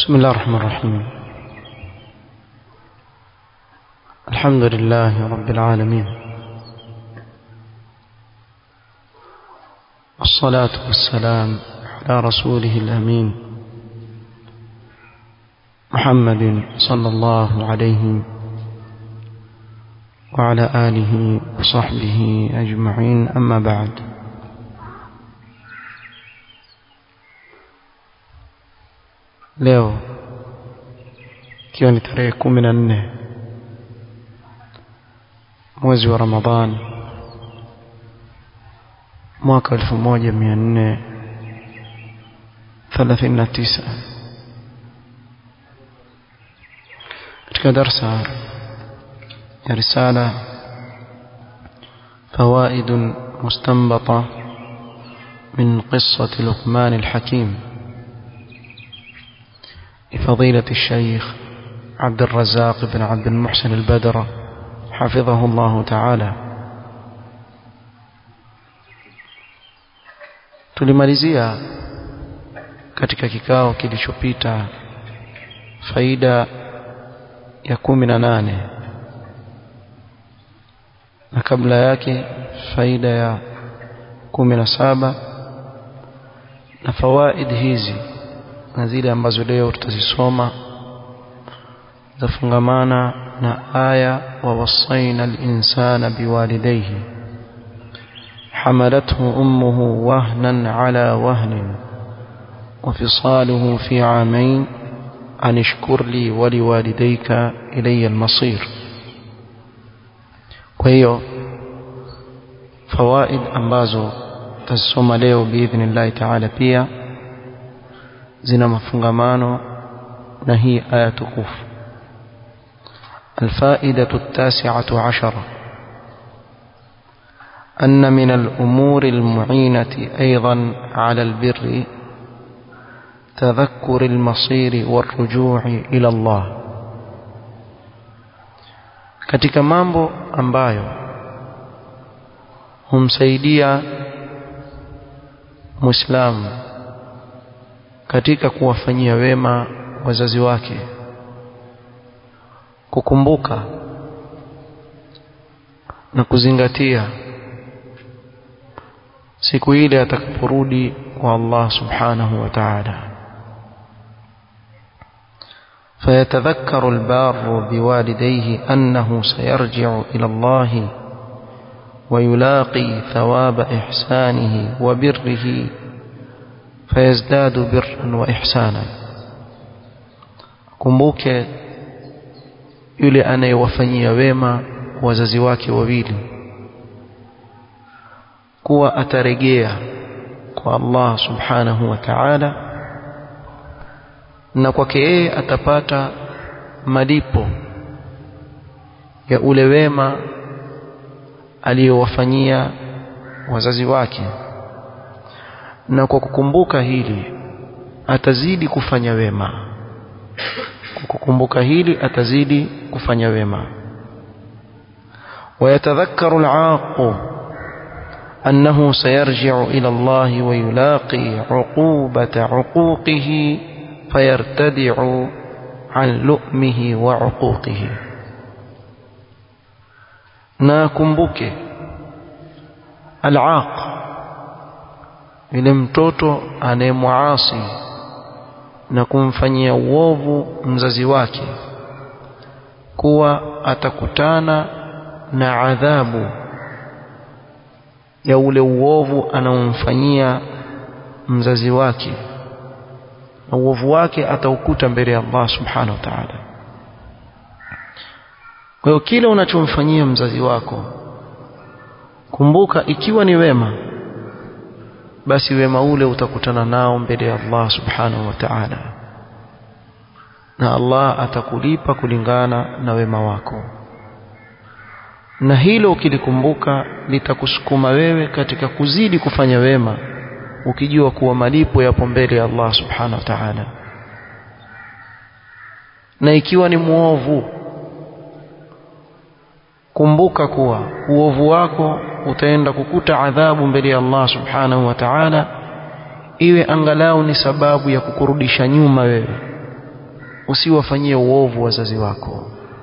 بسم الله الرحمن الرحيم الحمد لله رب العالمين والصلاة والسلام على رسوله الأمين محمد صلى الله عليه وعلى آله وصحبه أجمعين أما بعد leo ikiwa ni tarehe kumi na nne mwezi wa ramadhan mwaka elfu moja mia nne thelathini na tisa katika darsa ya risala فوائد مستنبطة من قصة لقمان الحكيم لفضيلة الشيخ عبد الرزاق بن عبد المحسن البدر حفظه الله تعالى tulimalizia katika kikao kilichopita faida ya kumi na nane na kabla yake faida ya kumi na saba na fawaid hizi na zile ambazo leo tutazisoma zafungamana na aya wa wasaina al-insana biwalidayhi حملته أمه وهنا على وهن وفصاله في عامين أن اشكر لي ولوالديك إلي المصير وهي فوائد أمبازو تسوم leo بإذن الله تعالى pia zina mafungamano na hii aya tukufu الفائدة التاسعة عشرة أن من الأمور المعينة أيضا على البر تذكر المصير والرجوع إلى الله katika mambo ambayo humsaidia muislamu katika kuwafanyia wema wazazi wake kukumbuka na kuzingatia siku ile atakaporudi kwa Allah subhanahu wa ta'ala فيتذكر البار بوالديه أنه سيرجع إلى الله ويلاقي ثواب إحسانه وبره فيزداد برا وإحسانا kumbuke yule anayewafanyia wema wazazi wake wawili kuwa atarejea kwa Allah subhanahu wa ta'ala na kwake yeye atapata malipo ya ule wema aliyowafanyia wazazi wake na kwa kukumbuka hili atazidi kufanya wema kwa kukumbuka hili atazidi kufanya wema ويتذكر العاق أنه سيرجع إلى الله ويلاقي عقوبة عقوقه فيرتدع عن لؤمه وعقوقه ناكمبك العاق yule mtoto anayemwasi na kumfanyia uovu mzazi wake kuwa atakutana na adhabu ya ule uovu anaomfanyia mzazi wake na uovu wake ataukuta mbele ya Allah subhanahu wa ta'ala kwa hiyo kile unachomfanyia mzazi wako kumbuka ikiwa ni wema basi wema ule utakutana nao mbele ya Allah subhanahu wa ta'ala na Allah atakulipa kulingana na wema wako na hilo ukilikumbuka litakusukuma wewe katika kuzidi kufanya wema ukijua kuwa malipo yapo mbele ya Allah subhanahu wa ta'ala na ikiwa ni muovu kumbuka kuwa uovu wako utaenda kukuta adhabu mbele ya Allah subhanahu wa ta'ala iwe angalau ni sababu ya kukurudisha nyuma wewe usiwafanyie uovu wazazi wako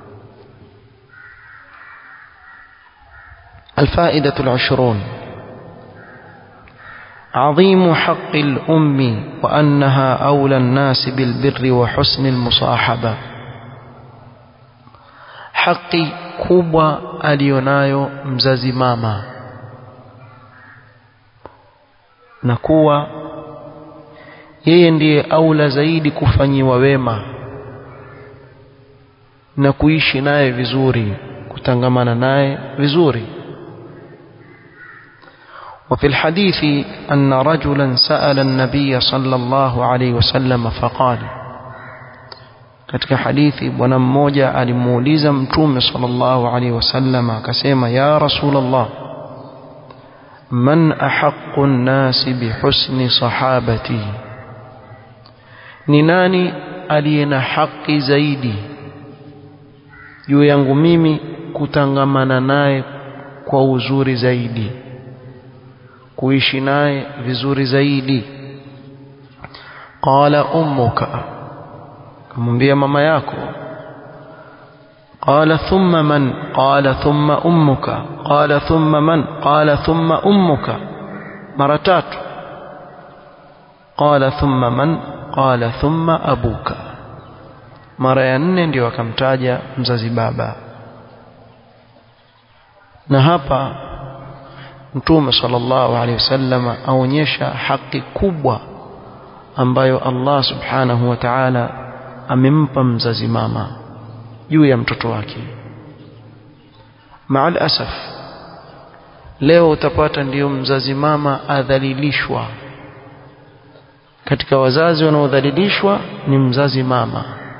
الفائدة العشرون عظيم حق الأم وأنها أولى الناس بالبر وحسن المصاحبة حقي kubwa alionayo mzazi mama na kuwa yeye ndiye aula zaidi kufanyiwa wema na kuishi naye vizuri kutangamana naye vizuri وفي الحديث أن رجلا سأل النبي صلى الله عليه وسلم فقال katika hadithi bwana mmoja alimuuliza mtume sallallahu alaihi wasallam akasema ya rasulullah man ahaqqu an-nasi bihusni sahabati ni nani aliye na haki zaidi juu yangu mimi kutangamana naye kwa uzuri zaidi kuishi naye vizuri zaidi qala ummuka kumwambia mama yako qala thumma man qala thumma ummuka qala thumma man qala thumma ummuka mara tatu qala thumma man qala thumma abuka mara ya nne ndio akamtaja mzazi baba na hapa mtume sallallahu alaihi wasallam aonyesha haki kubwa ambayo Allah subhanahu wa ta'ala amempa mzazi mama juu ya mtoto wake maal asaf leo utapata ndiyo mzazi mama adhalilishwa katika wazazi wanaodhalilishwa ni mzazi mama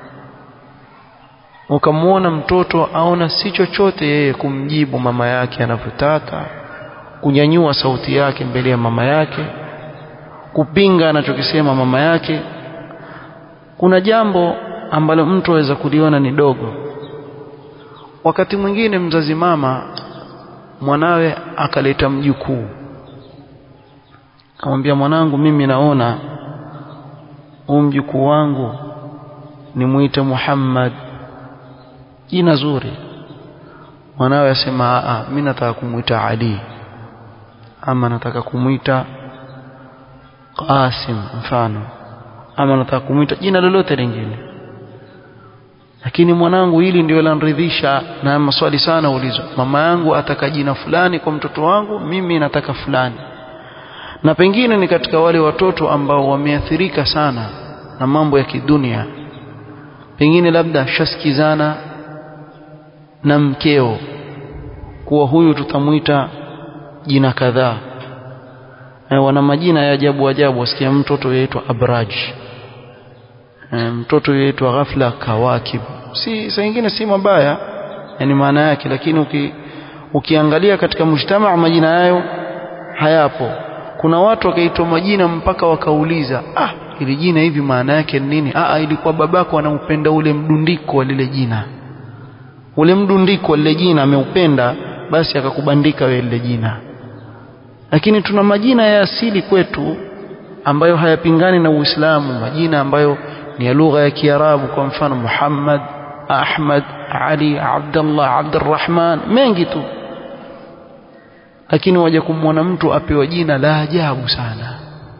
ukamwona mtoto aona si chochote yeye kumjibu mama yake anavyotaka kunyanyua sauti yake mbele ya mama yake kupinga anachokisema mama yake kuna jambo ambalo mtu aweza kuliona ni dogo wakati mwingine mzazi mama mwanawe akaleta mjukuu akamwambia mwanangu mimi naona huu mjukuu wangu nimuite Muhammad jina zuri mwanawe asema a mimi nataka kumuita Ali ama nataka kumuita Qasim mfano ama nataka kumuita jina lolote lingine lakini mwanangu hili ndio lanridhisha na maswali sana ulizwa mama yangu ataka jina fulani kwa mtoto wangu mimi nataka fulani na pengine ni katika wale watoto ambao wameathirika sana na mambo ya kidunia pengine labda shaskizana na mkeo kuwa huyu tutamuita jina kadhaa e, wana majina ya ajabu ajabu wasikia mtoto yaitwa abraj e, mtoto yaitwa ghafla kawakib si saa nyingine si mabaya yani maana yake lakini uki, ukiangalia katika mujtamaa majina yayo hayapo kuna watu wakaitwa majina mpaka wakauliza ah ili jina hivi maana yake ni nini ah ilikuwa babako anaupenda ule mdundiko wa lile jina ule mdundiko wa lile jina ameupenda basi akakubandika wewe lile jina lakini tuna majina ya asili kwetu ambayo hayapingani na Uislamu majina ambayo ni ya lugha ya Kiarabu kwa mfano Muhammad Ahmad Ali Abdullah Abdurrahman mengi tu lakini waje kumwona mtu apewa jina la ajabu sana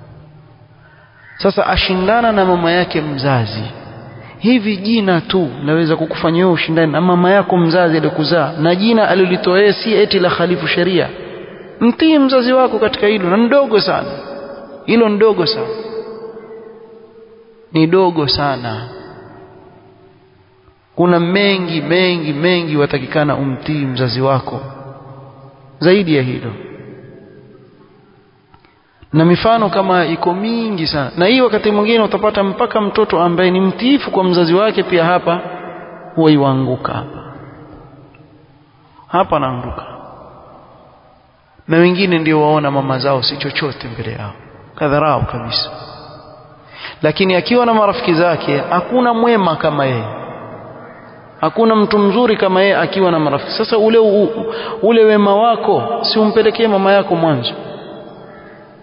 sasa ashindana na mama yake mzazi hivi jina tu laweza kukufanya wewe ushindane na mama yako mzazi aliyokuzaa na jina alilitoa yeye si eti la khalifu sheria mtii mzazi wako katika hilo na ndogo sana hilo ndogo sana ni dogo sana kuna mengi mengi mengi watakikana umtii mzazi wako zaidi ya hilo na mifano kama iko mingi sana na hii wakati mwingine utapata mpaka mtoto ambaye ni mtiifu kwa mzazi wake pia hapa huwa iwaanguka hapa hapa anaanguka na wengine ndio waona mama zao si chochote mbele yao kadharau kabisa lakini akiwa na marafiki zake hakuna mwema kama yeye hakuna mtu mzuri kama yeye akiwa na marafiki sasa ule u, ule wema wako si umpelekee mama yako mwanzo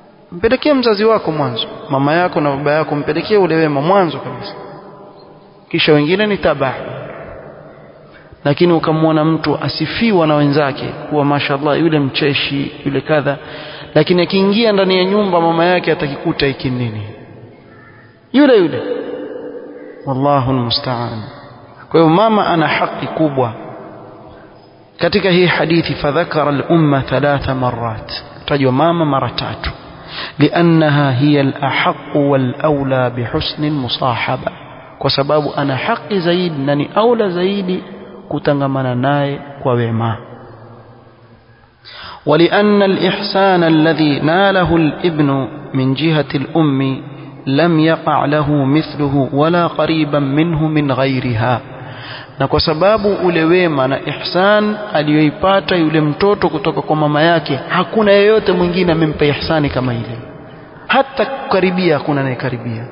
mpelekee mzazi wako mwanzo mama yako na baba yako mpelekee ule wema mwanzo kabisa kisha wengine ni tabaa lakini ukamwona mtu asifiwa na wenzake kuwa mashallah yule mcheshi yule kadha lakini akiingia ndani ya nyumba mama yake atakikuta hiki nini yule yule wallahu almusta'an kwa hiyo mama ana haki kubwa katika hii hadithi fadhakara al-umma thalatha marrat tajwa mama mara tatu لأنها هي الأحق والأولى بحسن المصاحبة kwa sababu ana haki zaidi na ni aula zaidi kutangamana naye kwa wema ولأن الإحسان الذي ناله الابن من جهة الأم لم يقع له مثله ولا قريبا منه من غيرها na kwa sababu ule wema na ihsan aliyoipata yule mtoto kutoka kwa mama yake hakuna yeyote mwingine amempa ihsani kama ile hata kukaribia hakuna anayekaribia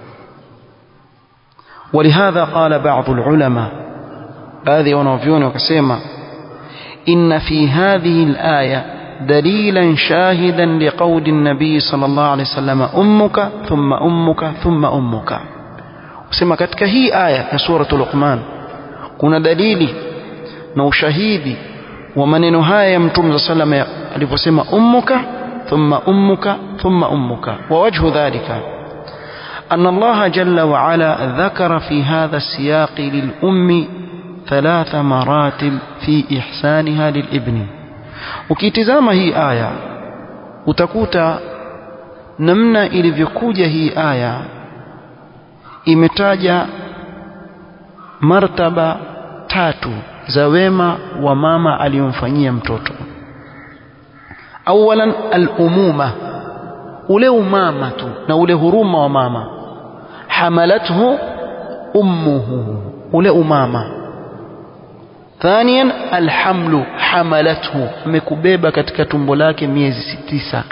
ولهذا قال بعض العلماء baadhi ya wanavyuoni wakasema إن في هذه الآية دليلا شاهدا لقول النبي صلى الله عليه وسلم أمك ثم أمك ثم أمك وسمى katika hii aya ya suratul Luqman kuna dalili na ushahidi wa maneno haya ya Mtume صلى الله عليه وسلم aliposema ummuka thumma ummuka thumma ummuka wa wajhu dhalika أن الله جل وعلا ذكر في هذا السياق للأم ثلاث مراتب في إحسانها للابن ukitizama hii aya utakuta namna ilivyokuja hii aya imetaja martaba tatu za wema wa mama aliyomfanyia mtoto awalan al-umuma ule umama tu na ule huruma wa mama hamalathu ummuhu ule umama ثانيا الحمل حملته amekubeba katika tumbo lake miezi tisa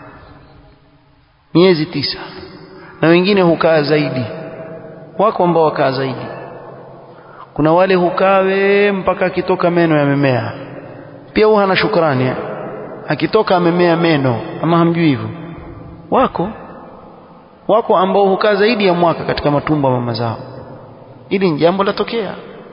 miezi tisa na wengine hukaa zaidi wako ambao wakaa zaidi kuna wale hukawe mpaka akitoka meno yamemea pia huwa hana shukrani akitoka amemea meno ama hamjui hivyo wako wako ambao hukaa zaidi ya mwaka katika matumbo mama zao ili ni jambo latokea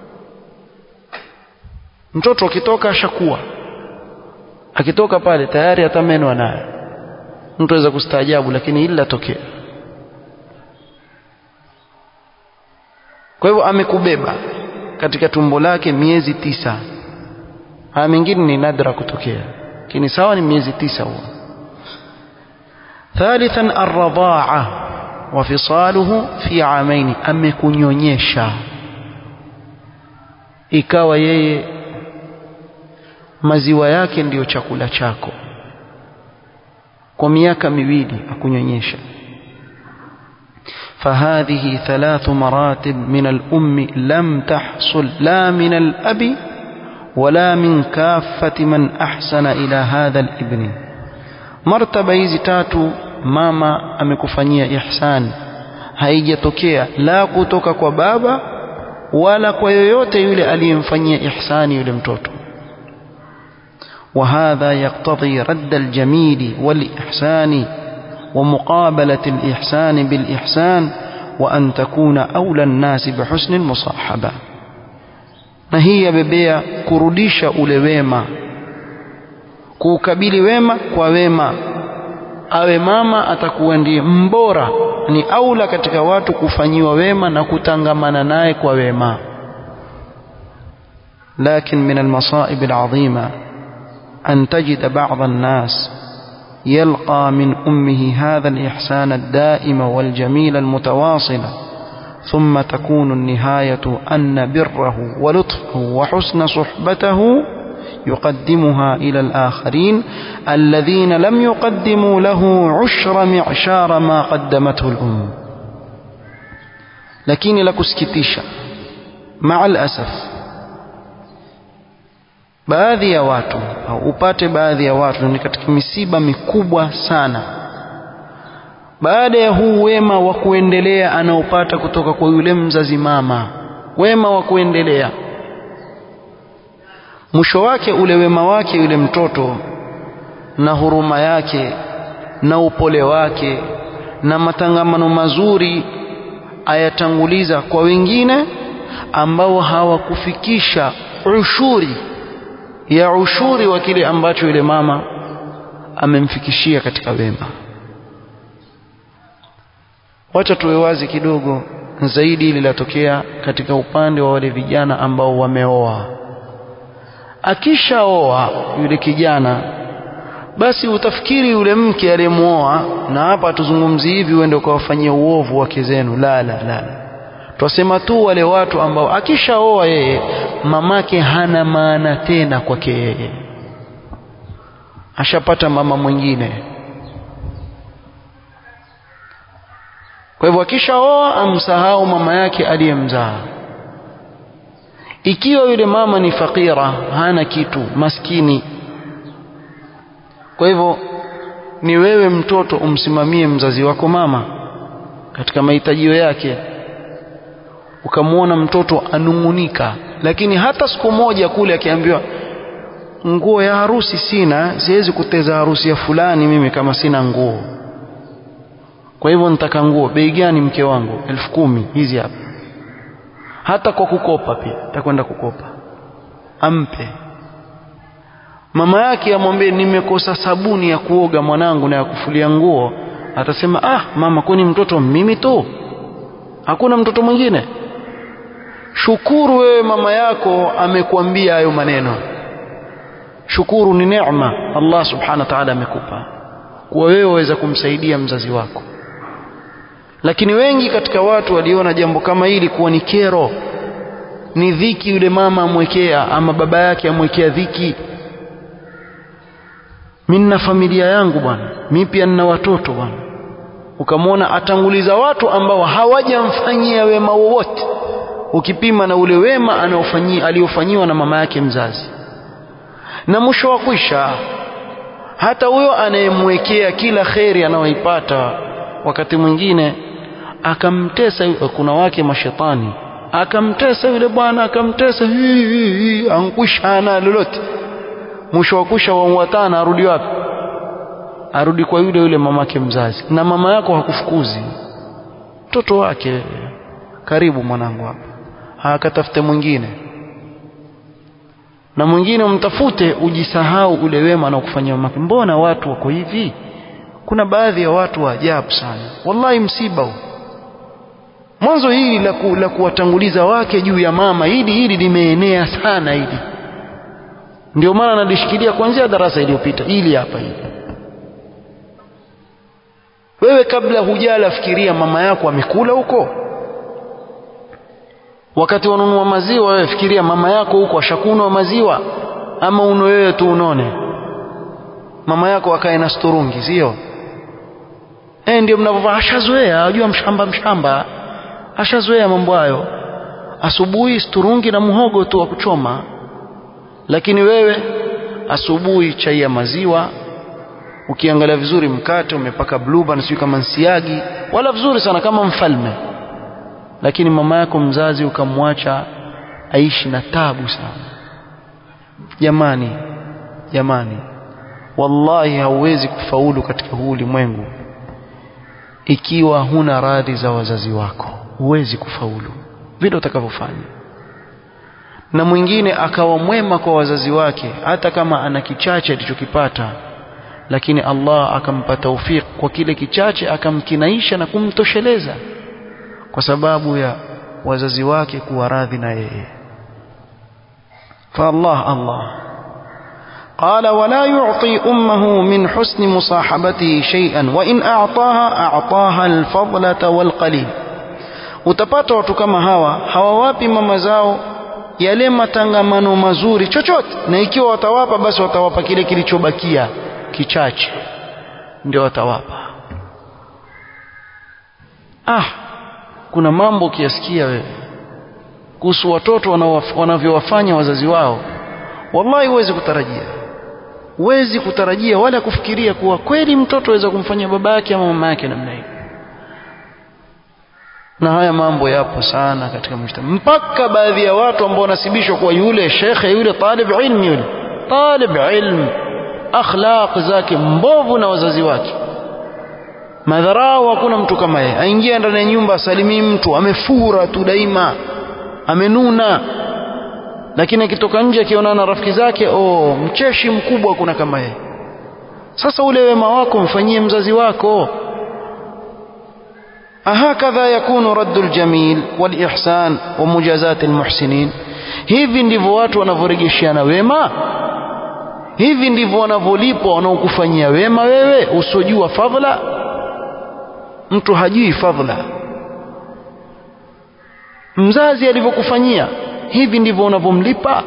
mtoto akitoka ashakuwa akitoka pale tayari hata meno anayo mtu aweza kustaajabu lakini hili latokea kwa hivyo amekubeba katika tumbo lake miezi tisa haya mengine ni nadra kutokea lakini sawa ni miezi tisa huo ثالثا الرضاعة وفصاله في عامين amekunyonyesha ikawa yeye maziwa yake ndiyo chakula chako kwa miaka miwili akunyonyesha فهذه ثلاث مراتب من الأم لم تحصل لا من الأب ولا من كافة من أحسن إلى هذا الابن مرتبة hizi tatu mama amekufanyia ihsan haijatokea la kutoka kwa baba wala kwa yoyote yule aliyemfanyia ihsani yule mtoto وهذا يقتضي رد الجميل والإحسان ومقابلة الإحسان بالإحسان وأن تكون أولى الناس بحسن المصاحبة na hii yabebea kurudisha ule wema kuukabili wema kwa wema awe mama atakuwa ndiye mbora ni aula katika watu kufanyiwa wema na kutangamana naye kwa wema lakin min almasaib alazima an tajida ba'd an-nas يلقى من أمه هذا الإحسان الدائم والجميل المتواصل ثم تكون النهاية أن بره ولطفه وحسن صحبته يقدمها إلى الآخرين الذين لم يقدموا له عشر معشار ما قدمته الأم لكن لكسكتيشا مع الأسف baadhi ya watu au upate baadhi ya watu ni katika misiba mikubwa sana baada ya huu wema wa kuendelea anaopata kutoka kwa yule mzazi mama wema wa kuendelea mwisho wake ule wema wake yule mtoto na huruma yake na upole wake na matangamano mazuri ayatanguliza kwa wengine ambao hawakufikisha ushuri ya ushuri wa kile ambacho yule mama amemfikishia katika wema wacha tuwe wazi kidogo zaidi ili latokea katika upande wa wale vijana ambao wameoa akishaoa yule kijana basi utafikiri yule mke aliyemuoa na hapa tuzungumzi hivi uende ukawafanyia uovu wake zenu la la la twasema tu wale watu ambao akishaoa yeye mamake hana maana tena kwake yeye ashapata mama mwingine kwa hivyo akishaoa amsahau mama yake aliyemzaa ikiwa yule mama ni fakira hana kitu maskini kwa hivyo ni wewe mtoto umsimamie mzazi wako mama katika mahitajio yake ukamwona mtoto anung'unika lakini hata siku moja kule akiambiwa nguo ya harusi sina siwezi kuteza harusi ya fulani mimi kama sina nguo kwa hivyo nitaka nguo bei gani mke wangu elfu kumi hizi hapa hata kwa kukopa pia takwenda kukopa ampe mama yake amwambie nimekosa sabuni ya kuoga mwanangu na ya kufulia nguo atasema ah mama kwani mtoto mimi tu hakuna mtoto mwingine shukuru wewe mama yako amekwambia hayo maneno shukuru ni neema Allah subhanahu wa ta'ala amekupa kuwa wewe waweza kumsaidia mzazi wako lakini wengi katika watu waliona jambo kama hili kuwa ni kero ni dhiki yule mama amwekea ama baba yake amwekea dhiki mimi na familia yangu bwana mimi pia nina watoto bwana ukamwona atanguliza watu ambao hawajamfanyia wema wowote ukipima na ule wema anaofanyia aliofanyiwa na mama yake mzazi na mwisho wa kwisha hata huyo anayemwekea kila kheri anayoipata wakati mwingine akamtesa kuna wake mashetani akamtesa yule bwana akamtesa ankwisha ana lolote mwisho wa kusha wamwatana arudi wapi arudi kwa yule yule mamake mzazi na mama yako hakufukuzi mtoto wake karibu mwanangu hapa akatafute mwingine na mwingine umtafute ujisahau ule wema anaokufanyia mamake mbona watu wako hivi kuna baadhi ya watu wa ajabu sana wallahi msiba huu mwanzo hili la, ku, la kuwatanguliza wake juu ya mama hili hili limeenea sana hili ndio maana nalishikilia kuanzia darasa iliyopita hili hapa hili wewe kabla hujala fikiria mama yako amekula huko wakati wanunua maziwa wewe fikiria mama yako huko ashakunwa maziwa ama uno wewe tu unone mama yako akae na sturungi sio eh ndio mnavyovaa ashazoea ajua mshamba mshamba ashazoea mambo hayo asubuhi sturungi na muhogo tu wa kuchoma lakini wewe asubuhi chai ya maziwa ukiangalia vizuri mkate umepaka blueband sio kama nsiagi wala vizuri sana kama mfalme lakini mama yako mzazi ukamwacha aishi na tabu sana jamani jamani wallahi hauwezi kufaulu katika huu ulimwengu ikiwa huna radhi za wazazi wako huwezi kufaulu vile utakavyofanya na mwingine akawa mwema kwa wazazi wake hata kama ana kichache alichokipata lakini Allah akampa taufik kwa kile kichache akamkinaisha na kumtosheleza kwa sababu ya wazazi wake kuwa radhi na yeye فالله الله قال ولا يعطي أمه من حسن مصاحبته شيئا وإن أعطاها أعطاها الفضلة والقليل utapata watu kama hawa hawawapi mama zao yale matangamano mazuri chochote na ikiwa watawapa basi watawapa kile kilichobakia kichache ndio watawapa ah kuna mambo ukiyasikia wewe kuhusu watoto wanavyowafanya wazazi wao wallahi huwezi kutarajia huwezi kutarajia wala kufikiria kuwa kweli mtoto aweza kumfanyia baba yake ama mama yake namna hiyo na haya mambo yapo sana katika mujtama mpaka baadhi ya watu ambao wanasibishwa kuwa yule shekhe yule talib ilmi yule talib ilm akhlaq zake mbovu na wazazi wake madharau hakuna mtu kama yeye aingia ndani ya nyumba asalimii mtu amefura tu daima amenuna lakini akitoka nje akionana na rafiki zake oh mcheshi mkubwa kuna kama yeye sasa ule wema wako mfanyie mzazi wako ahakadha yakunu raddu ljamil walihsan wa mujazati almuhsinin hivi ndivyo watu wanavyorejeshiana wema hivi ndivyo wanavyolipwa wanaokufanyia wema wewe usojua fadhila mtu hajui fadhila mzazi alivyokufanyia hivi ndivyo unavyomlipa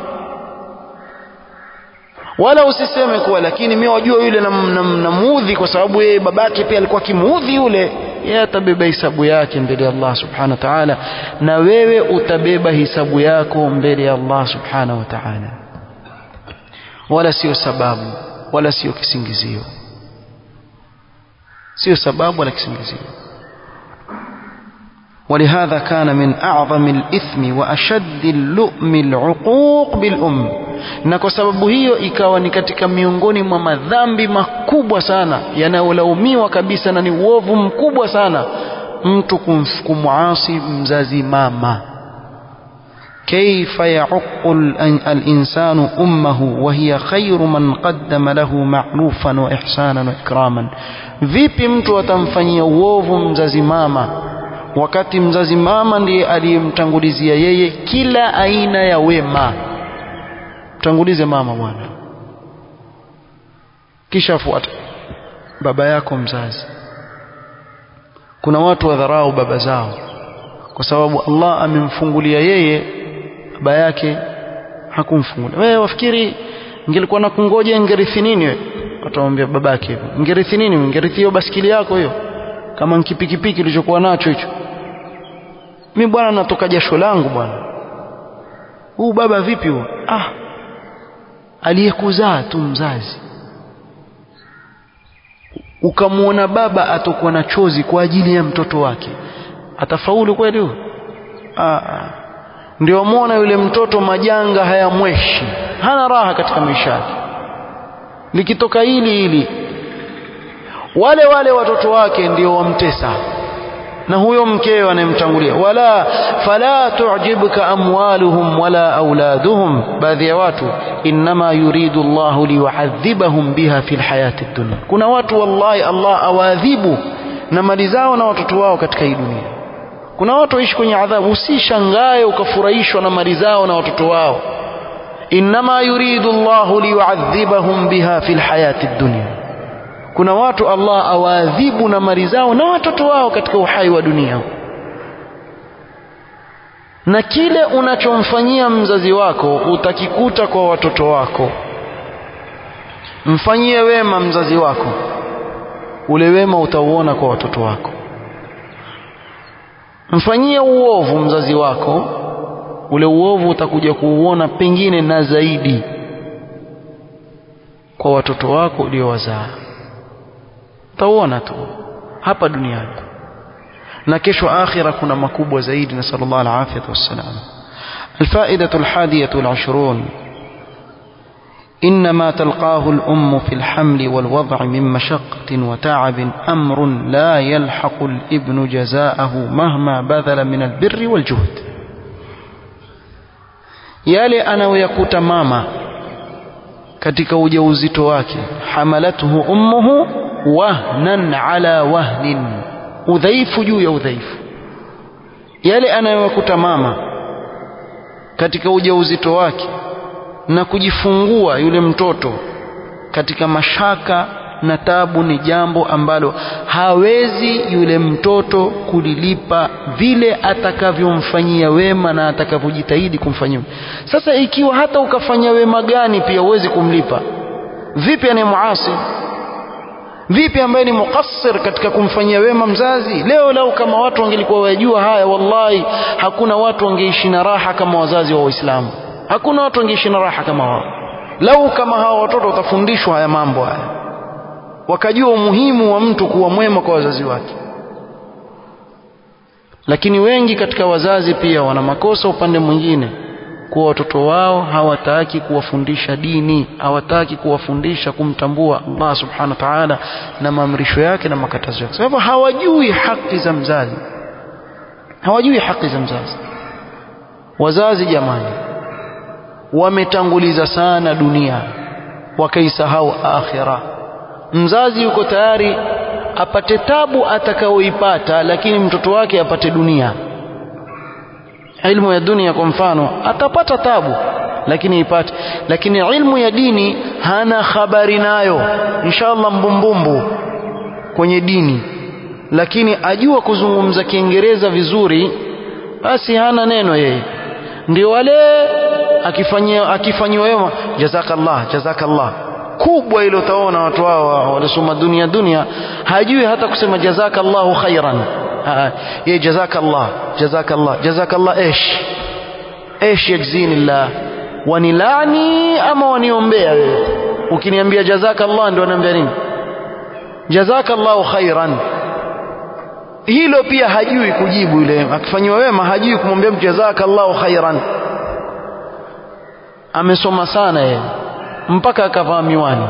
wala usiseme kuwa lakini mimi wajua yule namuudhi na kwa sababu yeye babake pia alikuwa kimuudhi yule yeye atabeba hisabu yake mbele ya Allah subhanahu wa ta'ala na wewe utabeba hisabu yako mbele ya Allah subhanahu wa ta'ala wala sio sababu wala sio kisingizio sio sababu wala kisingizio ولهذا كان من أعظم الإثم وأشد اللؤم العقوق بالأم na kwa sababu hiyo ikawa ni katika miongoni mwa madhambi makubwa sana yanayolaumiwa kabisa na ni uovu mkubwa sana mtu kumwasi mzazi mama كيف يعق الإنسان أمه وهي خير من قدم له معروفا وإحسانا وإكراما vipi mtu atamfanyia uovu mzazi mama wakati mzazi mama ndiye aliyemtangulizia yeye kila aina ya wema mtangulize mama bwana kisha fuata baba yako mzazi kuna watu wadharau baba zao kwa sababu Allah amemfungulia yeye baba yake hakumfungulia wewe wafikiri ingelikuwa na kungoja ingerithi nini wewe watamwambia babake hivyo ingerithi nini ingerithi hiyo basikili yako hiyo kama nkipikipiki ulichokuwa nacho hicho mimi bwana natoka jasho langu bwana huu baba vipi huo ah aliyekuzaa tu mzazi ukamwona baba atakuwa na chozi kwa ajili ya mtoto wake atafaulu kweli huyo ah ndio muona yule mtoto majanga hayamweshi hana raha katika maisha yake likitoka hili hili wale wale watoto wake ndio wamtesa na huyo mkewe anayemtangulia wala fala tu'jibka amwaluhum wala auladuhum baadhi ya watu inma yuridu Allahu liyu'adhibahum biha fil hayati dunya kuna watu wallahi Allah awaadhibu na mali zao na watoto wao katika hii dunia kuna watu waishi kwenye adhabu usishangae ukafurahishwa na mali zao na watoto wao inma yuridu Allahu liyu'adhibahum biha fil hayati dunya kuna watu Allah awaadhibu na mali zao na watoto wao katika uhai wa dunia na kile unachomfanyia mzazi wako utakikuta kwa watoto wako mfanyie wema mzazi wako ule wema utauona kwa watoto wako mfanyie uovu mzazi wako ule uovu utakuja kuuona pengine na zaidi kwa watoto wako uliowazaa utauona tu hapa duniani na kesho akhira kuna makubwa zaidi na sallallahu alaihi wasallam الفائدة الحادية والعشرون إنما تلقاه الأم في الحمل والوضع من مشقة وتعب أمر لا يلحق الابن جزاءه مهما بذل من البر والجهد yale anayoyakuta mama katika ujauzito wake hamalathu ummuhu wahnan ala wahnin udhaifu juu ya udhaifu yale anayoyakuta mama katika ujauzito wake na kujifungua yule mtoto katika mashaka na tabu ni jambo ambalo hawezi yule mtoto kulilipa vile atakavyomfanyia wema na atakavyojitahidi kumfanyia sasa ikiwa hata ukafanya wema gani pia huwezi kumlipa vipi anayemuasi vipi ambaye ni muqassir katika kumfanyia wema mzazi leo lau kama watu wangelikuwa wajua haya wallahi hakuna watu wangeishi na raha kama wazazi wa waislamu hakuna watu wangeishi na raha kama wao lau kama hawa watoto watafundishwa haya mambo haya wakajua umuhimu wa mtu kuwa mwema kwa wazazi wake lakini wengi katika wazazi pia wana makosa upande mwingine kuwa watoto wao hawataki kuwafundisha dini hawataki kuwafundisha kumtambua Allah subhanahu wa ta'ala na maamrisho yake na makatazo yake sababu hawajui haki za mzazi hawajui haki za mzazi wazazi jamani wametanguliza sana dunia wakaisahau akhira mzazi yuko tayari apate tabu atakayoipata lakini mtoto wake apate dunia ilmu ya dunia kwa mfano atapata tabu lakini ipate lakini ilmu ya dini hana habari nayo inshallah mbumbumbu kwenye dini lakini ajua kuzungumza kiingereza vizuri basi hana neno yeye ndio wale akifanyia akifanyiwa wema jazakallah jazakallah kubwa ile utaona watu hao walisoma dunia dunia hajui hata kusema jazakallahu khairan ye jazakallah jazakallah jazakallah ايش ايش يجزيني الله wanilani ama waniombea wewe ukiniambia jazakallah ndio anaambia nini jazakallahu khairan hilo pia hajui kujibu yule akifanywa wema hajui kumwambia mtu jazakallahu khairan amesoma sana yeye mpaka akavaa miwani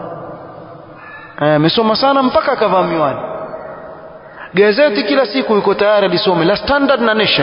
amesoma sana mpaka akavaa miwani gazeti kila siku yuko tayari lisome la Standard na Nation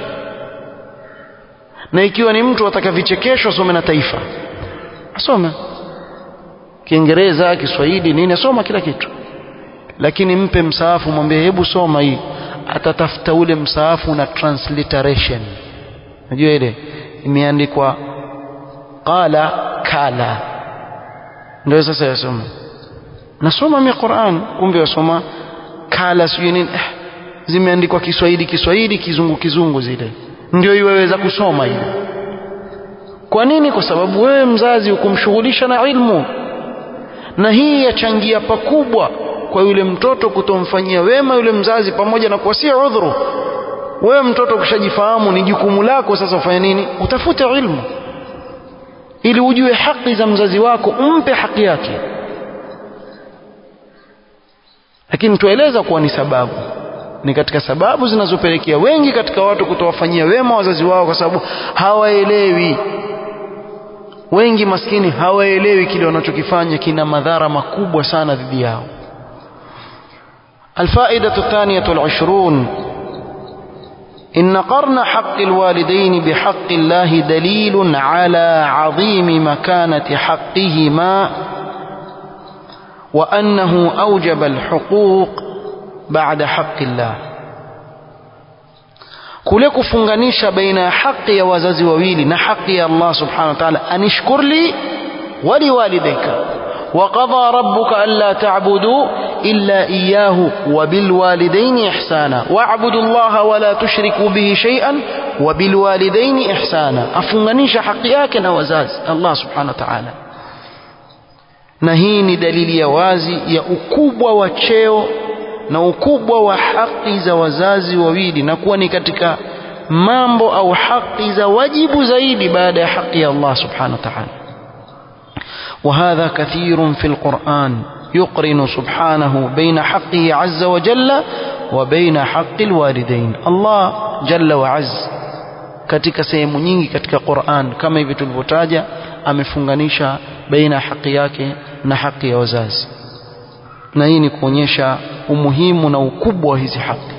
na ikiwa ni mtu ataka vichekesho asome na Taifa asome Kiingereza Kiswahili nini asoma kila kitu lakini mpe msaafu mwambie hebu soma hii atatafuta ule msaafu na transliteration unajua ile imeandikwa qala kala ndio sasa yasoma nasoma mimi Qur'an kumbe yasoma kala sijui nini eh, zimeandikwa Kiswahili Kiswahili kizungu kizungu zile ndio iweweza kusoma ile kwa nini kwa sababu wewe mzazi ukumshughulisha na ilmu na hii yachangia pakubwa kwa yule mtoto kutomfanyia wema yule mzazi pamoja na kuwa si udhuru wewe mtoto ukishajifahamu ni jukumu lako sasa ufanye nini utafute ilmu ili ujue haki za mzazi wako umpe haki yake lakini tueleza kuwa ni sababu ni katika sababu zinazopelekea wengi katika watu kutowafanyia wema wazazi wao kwa sababu hawaelewi wengi maskini hawaelewi kile wanachokifanya kina madhara makubwa sana dhidi yao الفائدة الثانية والعشرون إن قرن حق الوالدين بحق الله دليل على عظيم مكانة حقهما وأنه أوجب الحقوق بعد حق الله kule kufunganisha baina ya haki ya wazazi wawili na haki ya Allah subhanahu wa ta'ala anishkur li waliwalidayka وقضى ربك ألا تعبدوا إلا إياه وبالوالدين إحسانا واعبدوا الله ولا تشركوا به شيئا وبالوالدين إحسانا أفنغنيش حقياك نوزاز الله سبحانه وتعالى na hii ni dalili ya wazi ya ukubwa wa cheo na ukubwa wa haki za wazazi wawili na kuwa ni katika mambo au haki za wajibu zaidi baada ya haki ya Allah subhanahu wa ta'ala وهذا كثير في القرآن يقرن سبحانه بين حقه عز وجل وبين حق الوالدين الله جل وعز katika sehemu nyingi katika Qur'an kama hivi tulivyotaja amefunganisha baina haki yake na haki ya wazazi na hii ni kuonyesha umuhimu na ukubwa wa hizi haki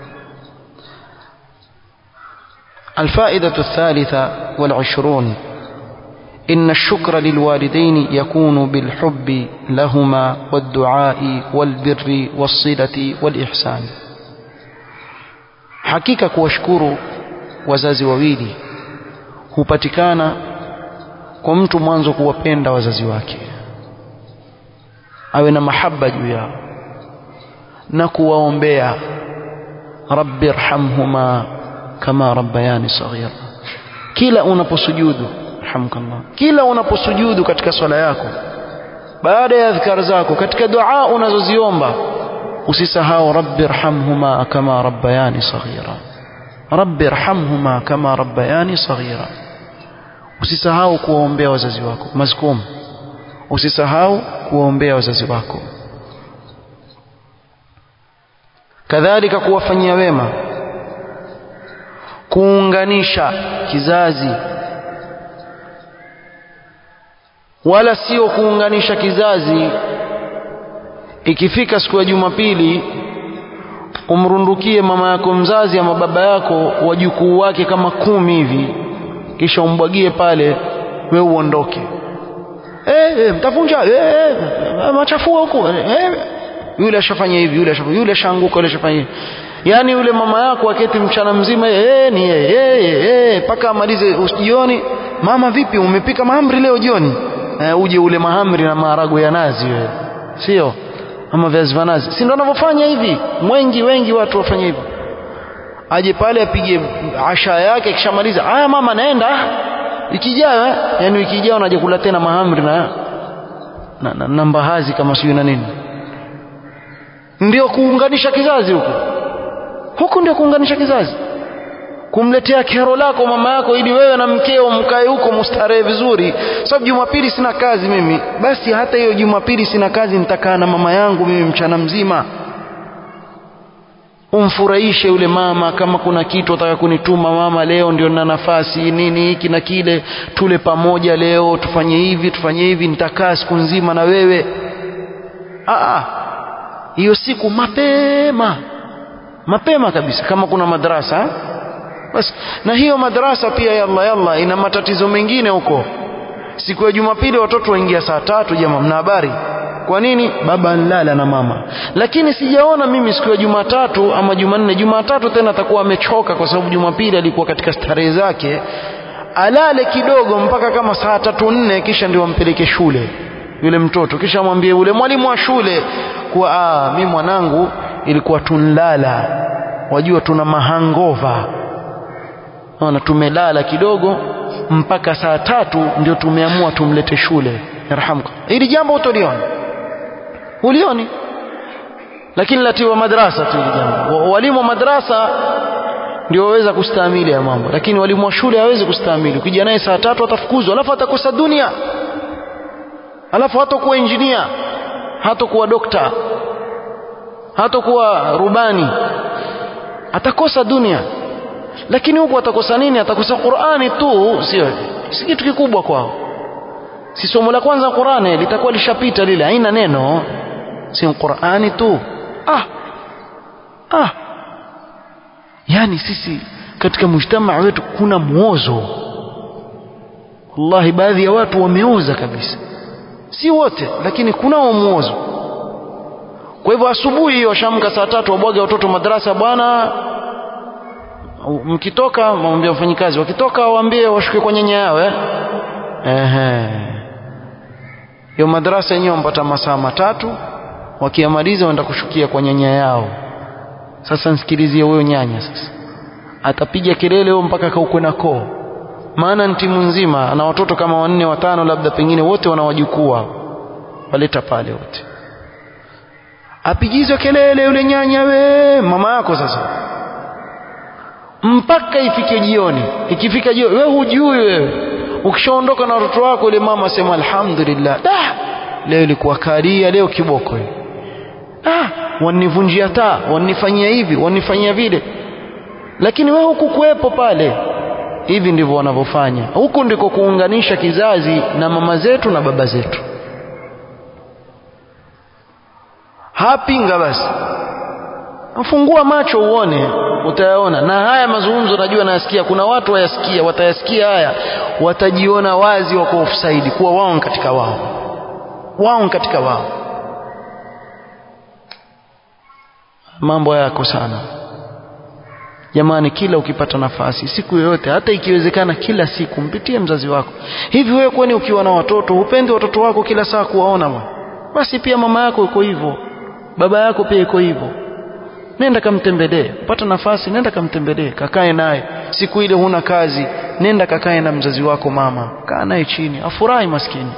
الفائدة الثالثة والعشرون إن الشكر للوالدين يكون بالحب لهما والدعاء والبر والصلة والإحسان حقيقة kuwashukuru wazazi wawili hupatikana kwa mtu mwanzo kuwapenda wazazi wake awe na mahaba juu yao na kuwaombea rabbi irhamhuma kama rabbayani saghira kila unaposujudu rahmkallah kila unaposujudu katika swala yako baada ya adhkar zako katika dua unazoziomba usisahau rabbi irhamhuma kama rabbayani saghira rabbi irhamhuma kama rabbayani saghira usisahau kuwaombea wazazi wako mazkum usisahau kuwaombea wazazi wako kadhalika kuwafanyia wema kuunganisha kizazi wala sio kuunganisha kizazi ikifika siku ya Jumapili umrundukie mama yako mzazi ama baba yako wajukuu wake kama kumi hivi kisha umbwagie pale we uondoke eh, eh, mtavunja eh, eh, machafua huko eh, yule ashafanya hivi yule ashafanya yule ashaanguka yule ashafanya hivi yani yule mama yako aketi mchana mzima eh, ni eh, eh, eh, mpaka amalize jioni mama vipi umepika mahamri leo jioni eh, uje ule mahamri na maharagwe ya nazi wewe sio ama viazi vya nazi si ndio wanavyofanya hivi mwengi wengi watu wafanya hivyo aje pale apige asha yake kishamaliza haya mama naenda wiki ijayo eh? yani wiki ijayo naje kula tena mahamri na na, na, na mbahazi kama sijui na nini ndio kuunganisha kizazi huko huku ndio kuunganisha kizazi kumletea kero lako mama yako ili wewe na mkeo mkae huko mustarehe vizuri sababu jumapili sina kazi mimi basi hata hiyo jumapili sina kazi nitakaa na mama yangu mimi mchana mzima umfurahishe yule mama kama kuna kitu ataka kunituma mama leo ndio na nafasi nini hiki na kile tule pamoja leo tufanye hivi tufanye hivi nitakaa siku nzima na wewe Aa, hiyo siku mapema mapema kabisa kama kuna madrasa basi na hiyo madrasa pia yalla yalla ina matatizo mengine huko siku ya jumapili watoto waingia saa tatu jamaa mna habari kwa nini baba nlala na mama lakini sijaona mimi siku ya jumatatu ama jumanne jumatatu tena atakuwa amechoka kwa sababu jumapili alikuwa katika starehe zake alale kidogo mpaka kama saa tatu nne kisha ndio ampeleke shule yule mtoto kisha mwambie ule mwalimu wa shule kuwa ah, mi mwanangu ilikuwa tunlala wajua tuna mahangova ona tumelala kidogo mpaka saa tatu ndio tumeamua tumlete shule yarhamka hili jambo utoliona ulioni lakini latiwa madrasa tu hili jambo walimu wa madrasa ndio waweza kustahimili ya mambo lakini walimu wa shule hawezi kustahimili ukija naye saa tatu atafukuzwa alafu atakosa dunia alafu hatakuwa injinia hatakuwa dokta hatakuwa rubani atakosa dunia lakini huku atakosa nini atakosa Qur'ani tu sio si kitu kikubwa kwao si somo la kwanza Qur'ani litakuwa lishapita lile haina neno si Qur'ani tu ah ah yani sisi katika mujtamaa wetu kuna muozo wallahi baadhi ya watu wameoza kabisa si wote lakini kunao muozo kwa hivyo asubuhi hiyo shamka saa tatu wabwaga watoto madrasa bwana mkitoka mwambie wafanyikazi wakitoka waambie washuke kwa nyanya yao eh ehe hiyo madrasa yenyewe wampata masaa matatu wakiamaliza waenda kushukia kwa nyanya yao sasa nsikilizie huyo nyanya sasa atapiga kelele huyo mpaka kaukwe na koo maana ni timu nzima ana watoto kama wanne watano labda pengine wote wana wajukuu waleta pale wote apigizwe kelele yule nyanya we mama yako sasa mpaka ifike jioni ikifika jioni wewe hujui wewe ukishaondoka na watoto wako ile mama sema alhamdulillah da leo ilikuwa karia leo kiboko ah wanivunjia taa wanifanyia hivi wanifanyia vile lakini wewe hukukuwepo pale hivi ndivyo wanavyofanya huku ndiko kuunganisha kizazi na mama zetu na baba zetu hapinga basi fungua macho uone utayaona na haya mazungumzo najua nayasikia kuna watu wayasikia watayasikia haya watajiona wazi wako offside kuwa wao katika wao wao katika wao mambo yako sana jamani kila ukipata nafasi siku yoyote hata ikiwezekana kila siku mpitie mzazi wako hivi wewe kwani ukiwa na watoto hupendi watoto wako kila saa kuwaona bwana basi pia mama yako iko hivyo baba yako pia iko hivyo nenda kamtembelee pata nafasi nenda kamtembelee kakae naye siku ile huna kazi nenda kakae na mzazi wako mama kaa naye chini afurahi maskini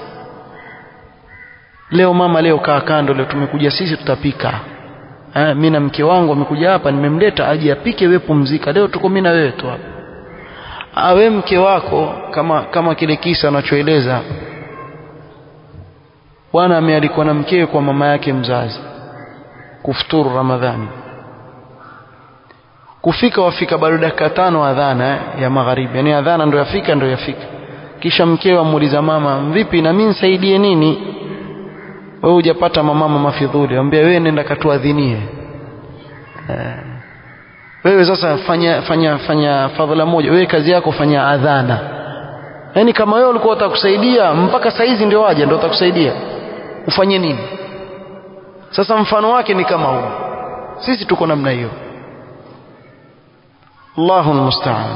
leo mama leo kaa kando leo tumekuja sisi tutapika eh, mimi na mke wangu amekuja hapa nimemleta aje apike wewe pumzika leo tuko mimi na wewe tu hapa awe mke wako kama kama kile kisa anachoeleza bwana amealikwa na mkewe kwa mama yake mzazi kufuturu ramadhani kufika wafika bado dakika tano adhana eh, ya magharibi yani adhana ndo yafika ndo yafika kisha mkewe amuuliza mama vipi na mimi nisaidie nini wewe hujapata mamama mafidhuli ambia wewe nenda katuadhinie eh. wewe sasa fanya fanya fanya fadhila moja wewe kazi yako fanya adhana yaani kama wewe ulikuwa utakusaidia mpaka saizi ndio waje ndio utakusaidia ufanye nini sasa mfano wake ni kama huu sisi tuko namna hiyo Allahu almusta'an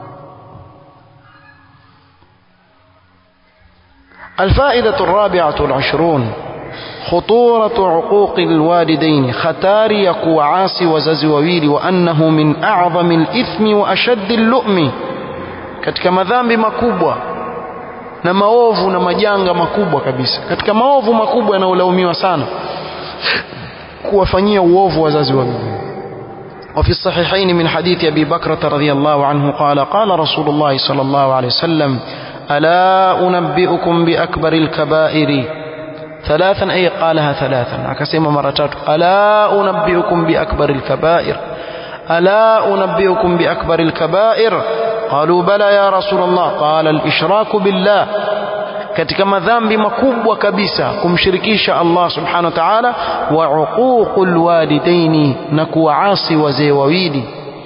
الفائدة الرابعة والعشرون خطورة عقوق الوالدين خطار يقوى عاصي وززي وويل وأنه من أعظم الإثم وأشد اللؤم katika madhambi makubwa na maovu na majanga makubwa kabisa katika maovu makubwa yanayolaumiwa sana kuwafanyia uovu wazazi wawili وفي الصحيحين من حديث أبي بكرة رضي الله عنه قال قال رسول الله صلى الله عليه وسلم ألا أنبئكم بأكبر الكبائر ثلاثا أي قالها ثلاثا أكسيم مرتات ألا أنبئكم بأكبر الكبائر ألا أنبئكم بأكبر الكبائر قالوا بلى يا رسول الله قال الإشراك بالله katika madhambi makubwa kabisa kumshirikisha Allah subhanahu wa ta'ala wa uququl walidaini na kuwaasi wazee wawili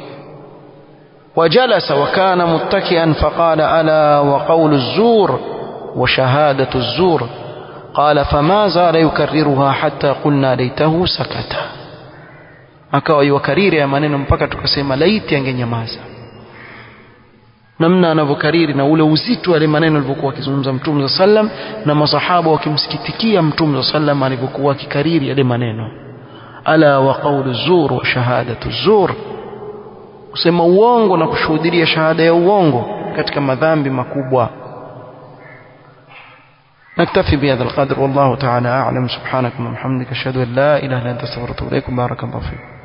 وجلس وكان متكئا فقال ألا وقول الزور وشهادة الزور قال فما زال يكررها حتى قلنا ليته سكت akawa yuwakariri ya maneno mpaka tukasema laiti angenyamaza namna anavyokariri na ule uzito wale maneno alivyokuwa akizungumza mtume sa sallam na masahaba wakimsikitikia mtume sa sallam alivyokuwa akikariri yale maneno ala wa qawlu zur wa shahadatu zur kusema uongo na kushuhudia shahada ya uongo katika madhambi makubwa نكتفي بهذا القدر والله تعالى أعلم سبحانك وبحمدك أشهد أن لا إله إلا أنت استغفرك وإليكم بارك الله فيكم